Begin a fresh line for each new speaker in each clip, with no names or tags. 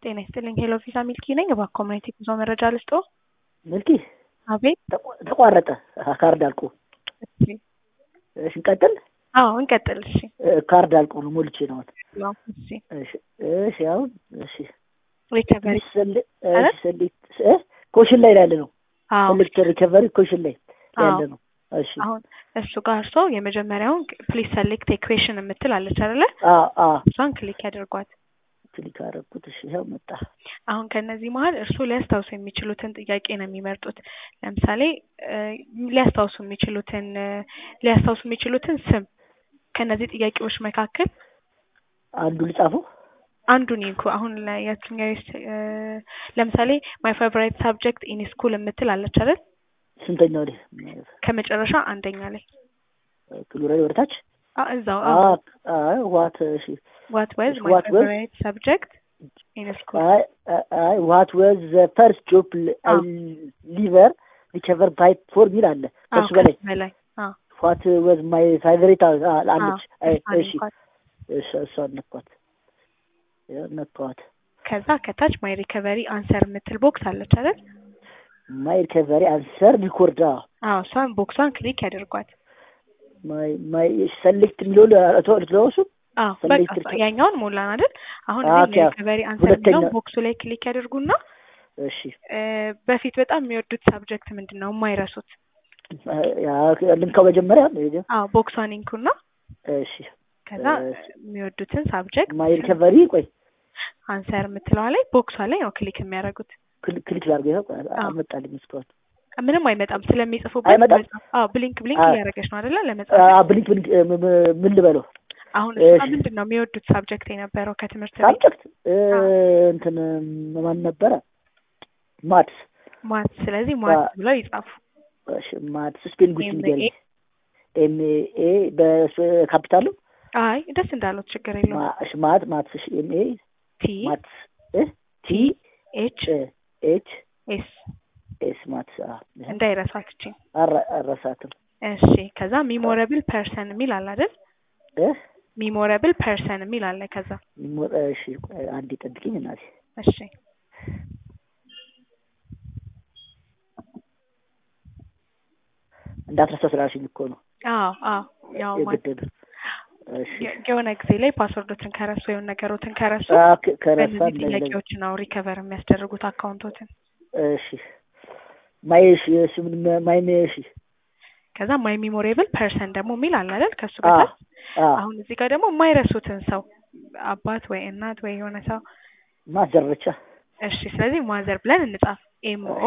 ጤና ይስጥልኝ ሄሎ ቪዛ ሚልኪ ነኝ። እባክዎ ኮሚኒቲ ጉዞ መረጃ ልስጥዎ?
ሚልኪ
አቤት።
ተቋ- ተቋረጠ ካርድ አልቆ።
እሺ
እሺ እንቀጥል።
አዎ እንቀጥል። እሺ
እ፣ ካርድ አልቆ ነው ሞልቼ ነው።
ያው እሺ
እሺ እሺ አሁን እሺ
ሪከቨሪ
ሰል-
አረ?
እሺ ሰሌክት እ ኮሽን ላይ ያለ ነው።
አዎ
ሰሌክት ሪከቨሪ ኮሽን ላይ ያለ
አዎ
ነው። እሺ
አሁን እሱ ጋር እርሶ የመጀመሪያውን ፕሊዝ ሰሌክት ኤኩዌሽን የምትል አለች አይደለ?
አ አ
እሷን ክሊክ ያደርጓት።
ክሊክ አደረኩት። እሺ ይኸው መጣ።
አሁን ከነዚህ መሀል እርሱ ሊያስታውሱ የሚችሉትን ጥያቄ ነው የሚመርጡት። ለምሳሌ እ፣ ሊያስታውሱ የሚችሉትን እ፣ ሊያስታውሱ የሚችሉትን ስም ከነዚህ ጥያቄዎች መካከል
አንዱ ልጻፈው።
አንዱን ይንኩ። አሁን ላይ የትኛው ይስ- እ፣ ለምሳሌ ማይ ፌቨራይት ሳብጀክት ኢን ስኩል የምትል አለች አይደል?
ስንተኛው ላይ
ከመጨረሻ አንደኛ ላይ
ክሉ ላይ ወደታች
አ እዛው
አ አ ዋት እሺ
ዋት ዋዝ
እሺ፣
ማይ
what was?
ፌቨራይት ሳብጀክት ኢን ስኩል
አይ አይ ዋት ዋዝ ዘ ፈርስት ጆብ አይ ሊቨር ሪከቨር ባይ ፎር ሚል አለ ከሱ በላይ
በላይ አ
ዋት ዋዝ ማይ ፋይቨሪት አለች። አይ
እሷን
እሺ
ይንኳት።
እሺ እሷን ነኳት ያው ነኳት።
ከዛ ከታች ማይ ሪከቨሪ አንሰር የምትል ቦክስ አለች አይደል?
ማይ ሪከቨሪ አንሰር ሪኮርድ
አዎ እሷን ቦክሷን ክሊክ ያደርጓት።
ማይ ማይ ሰሌክት የሚለው ለተወሱ
አዎ
Select
በቃ
record-
ያኛውን ሞላን አይደል? አሁን
አዎ፣
እዚህ
ኦኬ።
ሪከቨሪ አንሰር
ሁለተኛ-
የሚለውን ቦክሱ ላይ ክሊክ ያደርጉና
እሺ
እ፣ በፊት በጣም የሚወዱት ሳብጀክት ምንድን ነው የማይረሱት?
ያ ልንካው መጀመሪያ
አዎ ቦክሷን ይንኩና
እሺ
ከዛ
እ፣
የሚወዱትን ሳብጀክት
ማይ ሪከቨሪ ቆይ
አንሰር የምትለዋ ላይ ቦክሷ ላይ ነው ክሊክ የሚያደርጉት።
ክሊክ ክሊክ ላድርገው ይኸው
አዎ።
አልመጣልኝ እስካሁን
ምንም አይመጣም ስለሚጽፉበት
አይመጣም?
መጻፍ- አዎ ብሊንክ ብሊንክ
አዎ።
እያደረገች ነው አይደለ ለመጻፍ
አ ብሊንክ ብሊንክ እ፣ ም- ም- ምን ልበለው
አሁን እሷ
እሺ።
ምንድን ነው የሚወዱት ሳብጀክት የነበረው ከትምህርት ቤት
ሳብጀክት እ፣
አዎ።
እንትን ማን ነበረ ማትስ
ማት ስለዚህ ማት
አ-
ብለው ይጻፉ
እሺ ማትስ ስፔሊንግ ውስጥ
ኤም
ንገሪኝ
ኤ
ኤም ኤ በካፒታሉ
አይ ደስ እንዳሉት ችግር የለውም
ማ- እሺ ማት ማትስ እሺ ኤም ኤ
ቲ
ማትስ እ ቲ
ኤች
እ ኤች
ኤስ
ኤስ ማትስ አ ይሄ
እንዳይረሷት እቺ
አረ- አረሳትም
እሺ ከዛ ሚሞረብል ፐርሰን የሚል አለ አይደል
እ
ሚሞረብል ፐርሰን የሚል አለ ከዛ
ሞ- እሺ ቆይ አንዴ ጠብቂኝ እናቴ
እሺ
እንዳትረሳ ስላልሽኝ እኮ ነው
አዎ አዎ ያው ማለት
የግድ ነው። እሺ
የ- የሆነ ጊዜ ላይ ፓስወርዶትን ከረሱ የሆነ ነገሮትን ከረሱ
አ፣ ከ- ከረሳ
በእነዚህ
እንደዚህ
ጥያቄዎች ነው ሪከቨር የሚያስደርጉት አካውንቶትን
እሺ ማይ እሺ እሺ ምን ማይ እሺ
ከዛ ማይ ሚሞሬብል ፐርሰን ደግሞ የሚል አለ አይደል ከሱ
አ
በታች
አ
አሁን እዚህ ጋር ደግሞ የማይረሱትን ሰው አባት ወይ እናት ወይ የሆነ ሰው
ማዘረቻ
እሺ ስለዚህ ማዘር ብለን እንጻፍ ኤምኦ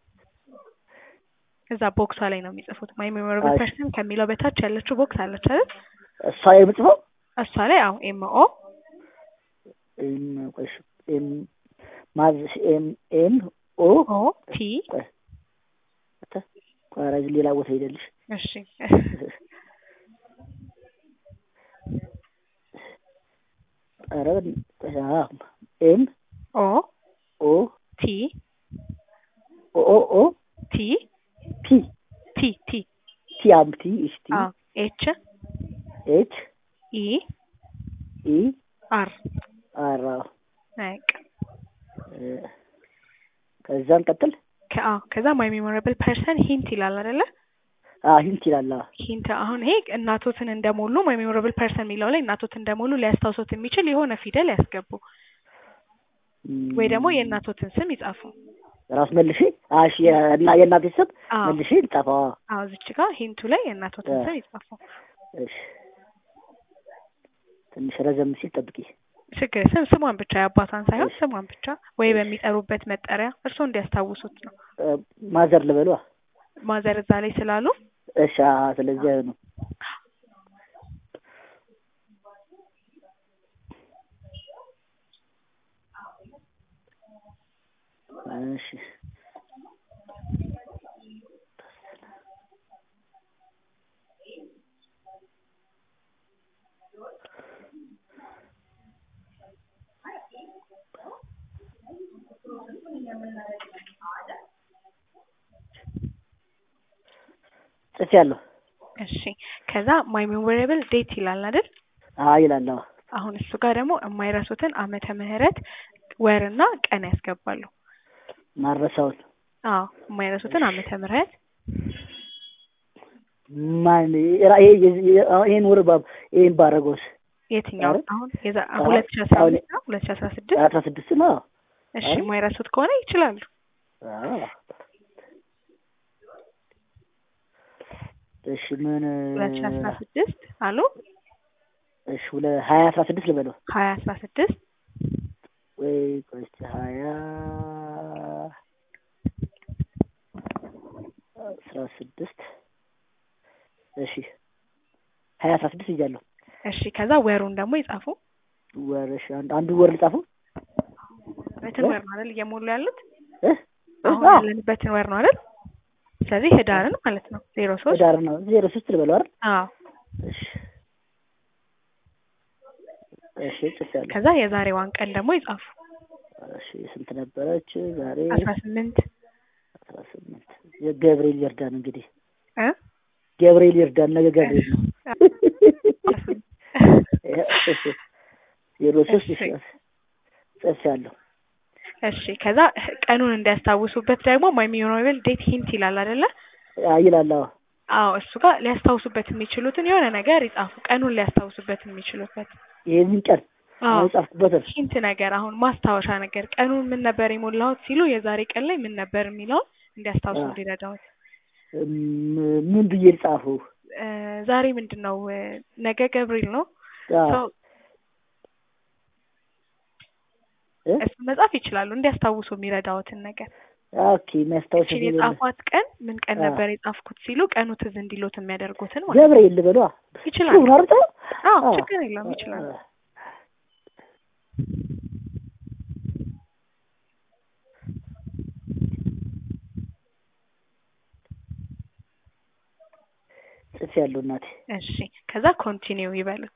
እዛ ቦክሷ ላይ ነው የሚጽፉት ማይ ሜሞራብል
እሺ።
ፐርሰን ከሚለው በታች ያለችው ቦክስ አለች አይደል
እሷ የምጽፈው
እሷ ላይ አዎ ኤምኦ
ኤም ቆይ እሺ ኤም ማዝ ኤም ኤም ኦ
ኦ ቲ
ቆይ አተ ቆይ ኧረ እዚህ ሌላ ቦታ ሄደልሽ
እሺ
ኧረ ቆይ አ ኤም
ኦ
ኦ
ቲ
ኦ ኦ ኦ
ቲ
ፒ
ቲ ቲ
ቲ አም ቲ እሺ ቲ
አዎ ኤች
ኤች
ኢ
ኢ
አር
አር አዎ
በቃ
እ፣ ከዛን ቀጥል
ከአ ከዛ ማይ ሜሞራብል ፐርሰን ሂንት ይላል አይደለ
አ ሂንት ይላል አ
ሂንት አሁን ይሄ እናቶትን እንደሞሉ ማይ ሜሞራብል ፐርሰን የሚለው ላይ እናቶትን እንደሞሉ ሊያስታውሱት የሚችል የሆነ ፊደል ያስገቡ
ም፣
ወይ ደግሞ የእናቶትን ስም ይጻፉ።
ራስ መልሼ አ እሺ የእና የእናቴ ስም
አዎ
መልሼ ልጻፈው አ
አዎ እዚች ጋር ሂንቱ ላይ የእናቶትን
እ።
ስም ይጻፉ።
እሺ ትንሽ ረዘም ሲል ጠብቂ
ችግር ስም ስሟን ብቻ የአባቷን ሳይሆን
እሺ።
ስሟን ብቻ ወይ በሚጠሩበት መጠሪያ እርስዎ እንዲያስታውሱት ነው።
እ፣ ማዘር ልበሏ
ማዘር እዛ ላይ ስላሉ
እሺ አ ስለዚህ ነው እሺ ጽፌያለሁ
እሺ ከዛ ማይ ሜሞሬብል ዴት ይላል አይደል?
አዎ ይላል አዎ
አሁን እሱ ጋር ደግሞ የማይረሱትን ዓመተ ምህረት ወርና ቀን ያስገባሉ።
ማረሳውን
አዎ የማይረሱትን ዓመተ ምህረት
ማን ራ- ይሄ የዚህ- የ- አሁን ይሄን ወር ባ- ይሄን ባረገውስ
የትኛው
አረ?
አሁን የዛ
አሁን-
ሁለት ሺ አስራ
አሁን-
አምስት ነው ሁለት ሺ አስራ ስድስት
አስራ ስድስት ነው
እሺ
አረ?
የማይረሱት ከሆነ ይችላሉ።
አዎ። እሺ ምን
ሁለት ሺ አስራ ስድስት አሉ
እሺ ሁለ ሀያ አስራ ስድስት ልበለው
ሀያ አስራ ስድስት
ወይ ቆይ እስኪ ሀያ አስራ ስድስት እሺ ሀያ አስራ ስድስት እያለሁ
እሺ ከዛ ወሩን ደግሞ ይጻፉ።
ወር እሺ አንድ አንዱ ወር ልጻፈው
በትን
እ?
ወር ነው አይደል እየሞሉ ያሉት
እ?
አሁን
አዎ፣
ያለንበትን ወር ነው አይደል? ስለዚህ ህዳርን ማለት ነው ዜሮ ሶስት
ህዳር ነው ዜሮ ሶስት ልበለው አይደል
አዎ
እሺ እሺ ጽፌያለሁ
ከዛ የዛሬዋን ቀን ደግሞ ይጻፉ።
እሺ ስንት ነበረች ዛሬ
አስራ ስምንት
አስራ ስምንት የገብርኤል ይርዳን እንግዲህ
እ
ገብርኤል ይርዳን ነገ ገብርኤል ነው ዜሮ ሶስት
እሺ።
ጽፌያለሁ
እሺ ከዛ ቀኑን እንዲያስታውሱበት ደግሞ ማይሚኖብል ዴት ሂንት ይላል አይደለ?
አይ ይላል አዎ
አዎ እሱ ጋር ሊያስታውሱበት የሚችሉትን የሆነ ነገር ይጻፉ። ቀኑን ሊያስታውሱበት የሚችሉበት
ይሄንን ቀን
አዎ
አሁን የጻፍኩበትን
ሂንት ነገር አሁን ማስታወሻ ነገር ቀኑን ምን ነበር የሞላሁት ሲሉ የዛሬ ቀን ላይ ምን ነበር የሚለውን እንዲያስታውሱ
አዎ።
እንዲረዳዎት።
ም- ምን ብዬ ልጻፈው
እ ዛሬ ምንድን ነው እ ነገ ገብርኤል ነው
አዎ
ሰው
እ?
እሱ መጻፍ ይችላሉ እንዲያስታውሱ የሚረዳዎትን ነገር።
ኦኬ የሚያስታውስ
እቺን የጻፏት ቀን ምን ቀን
አዎ።
ነበር የጻፍኩት ሲሉ ቀኑ ትዝ እንዲሎት የሚያደርጉትን ማለት ነው።
ገብርኤል ልበሏ
ይችላሉ።
ሁን አርጠ
አዎ ችግር የለውም ይችላሉ።
ጽፌ ያለው እናቴ
እሺ ከዛ ኮንቲኒው ይበሉት።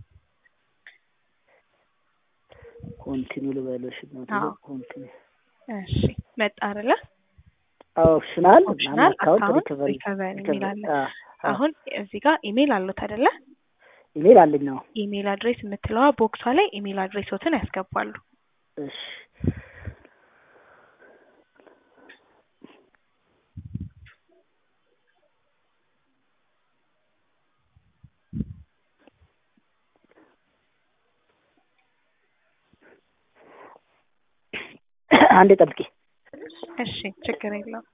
ኮንቲኒ ልበሎሽ እናቴ
አዎ።
ኮንቲኒ
እሺ መጣ አይደለ?
ኦፕሽናል
ኦፕሽናል
አካውንት
አካውንት
ሪከቨሪ
ሪከቨሪ የሚል አለ።
አዎ
አሁን እዚህ ጋር ኢሜል አሉት አይደለ?
ኢሜል አለኝ ነው
ኢሜል አድሬስ የምትለዋ ቦክሷ ላይ ኢሜል አድሬሶትን ያስገባሉ።
እሺ አንዴ ጠብቂ
እሺ ችግር የለውም።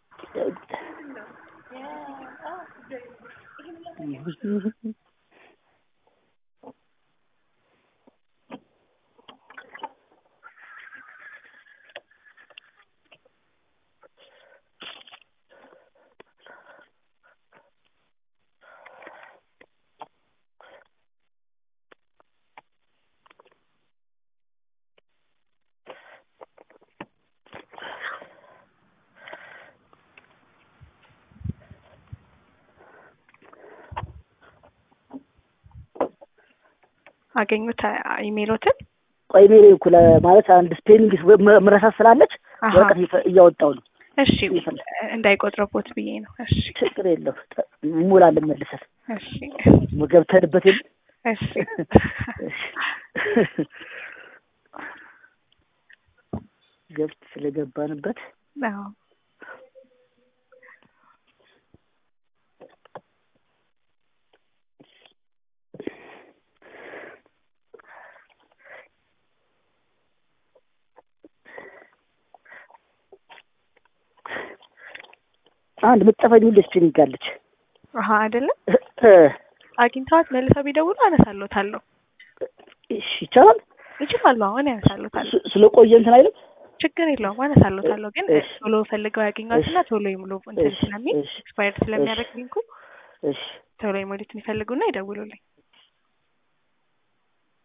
አገኙት አ- ኢሜሎትን?
ቆይ ኢሜል እኮ ማለት አንድ ስፔሊንግ ምረሳት ስላለች
አሀ
ወረቀት እየፈ- እያወጣሁ ነው
እሺ
ይፈል-
እንዳይቆጥረቦት ብዬ ነው። እሺ
ችግር የለው እንሞላለን መልሰን
እሺ
ገብተንበት የለ
እሺ
ገብት ስለገባንበት
አዎ
አንድ ምትጠፋኝ ሁሌ ስፔሊንግ አለች
አሀ አይደለም አግኝተዋት መልሰው ቢደውሉ አነሳሎታለሁ።
እሺ ይቻላል
ይችላሉ። አሁን ያነሳሎታለሁ።
ስ- ስለቆየ እንትን አይልም
ችግር የለውም። አነሳሎታለሁ። ግን
እሺ።
ቶሎ ፈልገው ያገኟትና ቶሎ ይሙሉ እንትን
እሺ፣
ስለሚል
እሺ፣
ኤክስፓየርድ ስለሚያደርግ ሊንኩ
እሺ
ቶሎ ይሙሉት የሚፈልጉና ይደውሉልኝ።